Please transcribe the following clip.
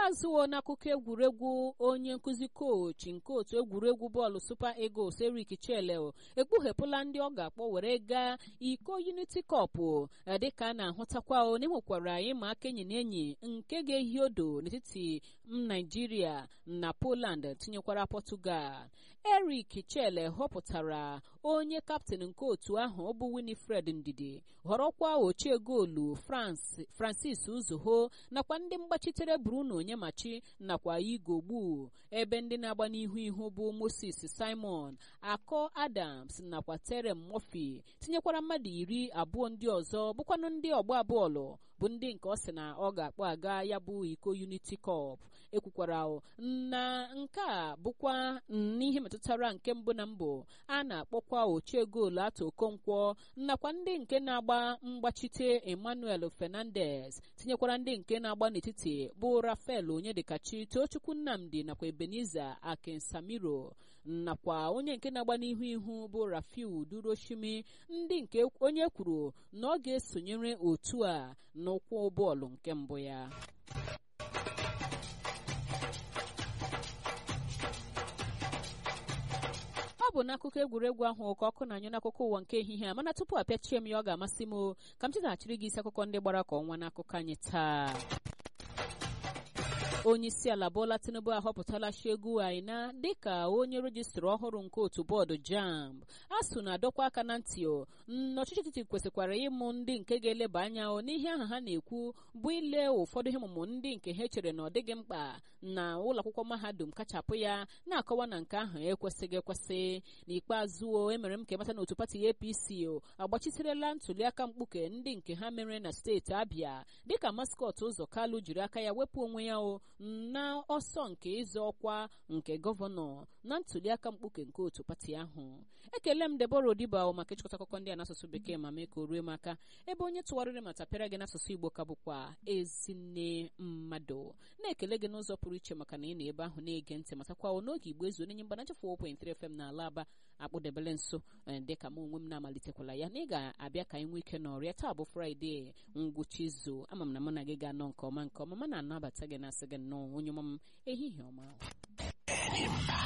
n'ikpeazụ n'akụkọ egwuregwu onye nkụzi kochi nke otu egwuregwu bọọlụ super eagles eric chele ekpughepụla ndị ọ ga-akpọ were gaa iko unity cup dịka a na-ahụtakwa n'enwekwara ịma aka enyi na enyi nke ga-ehi odo n'etiti naijiria na poland tinyekwara portugal eric chele họpụtara onye kaptịn nke otu ahụ bụ winifred ndidi họrọkwa ochie goolu francis uzoho nakwa ndị mgbachitere bruno onyemachi nakwa igogbu ebe ndị na-agba n'ihu ihu bụ moses simon akọ adams nakwa terem murphy tinyekwara mmadụ iri abụọ ndị ọzọ bụkwanụ ndị ọgba bọọlụ bụ ndị nke ọ sị na ọ ga-akpọ aga ya bụ iko unity cup ekwukwara na nke a bụkwa n'ihe metụtara nke mbụ na mbụ a na-akpọkwa ochie goolu atọ okonkwo nakwa ndị nke na-agba mgbachite emmanuel fernandez tinyekwara ndị nke na-agba n'etiti bụ rafael onyedikachi tochukwu nnamdi nakwa ebeniza akinsamiro nakwa onye nke na-agba n'ihu ihu bụ rafiu duroshimi ndị nke onye kwuru na ọ ga-esonyere otu a n'ụkwụ bọọlụ nke mbụ ya ọ bụ n'akụkọ egwuregwu ahụ ka ọkụ na-anyụ n'akụkọ ụwa nke ehihie a mana tupu apịachie m ya ọ ga-amasị m ka m chetaghachiri gị isi akụkọ ndị gbara ka ọnwa n'akụkọ anyị taa onye isi ala Bola Tinubu ahọpụtala Shegu Aina dịka onye rejistra ọhụrụ nke otu bọọdụ JAMB asụ na-adọkwa aka na ntị n'ọchịchị etiti kwesịkwara ịmụ ndị nke ga-eleba anya n'ihe ahụ ha na-ekwu bụ ile ụfọdụ ihe ọmụmụ ndị nke ha chere na ọ dịghị mkpa na ụlọ akwụkwọ mahadum kachapụ ya na-akọwa na nke ahụ ekwesịghị ekwesị n'ikpeazụ emere m ka emata na otu pati APC agbachiterela ntuliaka mkpuke ndị nke ha mere na steeti Abia dịka maskọt ụzọ Kalu jiri aka ya wepụ onwe ya o na ọsọ nke ịzọ ọkwa nke gọvanọ na ntuliaka mkpuke nke otu pati ahụ ekele m Deborah Odiba maka ịchịkọta akụkọ ndị a n'asụsụ bekee ma mee ka o rue m aka ebe onye tụgharịrị ma tapịara gị n'asụsụ Igbo ka bụkwa ezinne mmadụ na-ekele gị n'ụzọ pụrụ iche maka na ị nọ ebe ahụ na-ege ntị matakwa n'oge Igbo ezu onye mgbana nchefu 4.3 FM na ala aba akpụdebele nso dịka m onwe m na-amalitekwala ya na ị ga-abịa ka anyị nwee ike n'ọrịa taa bụ fraịde ngwụcha izu ama m na mụ na gị ga-anọ nke ọma nke ọma ma na-anabata gị na-asị gị nnọọ onye ọma m ehihie ọma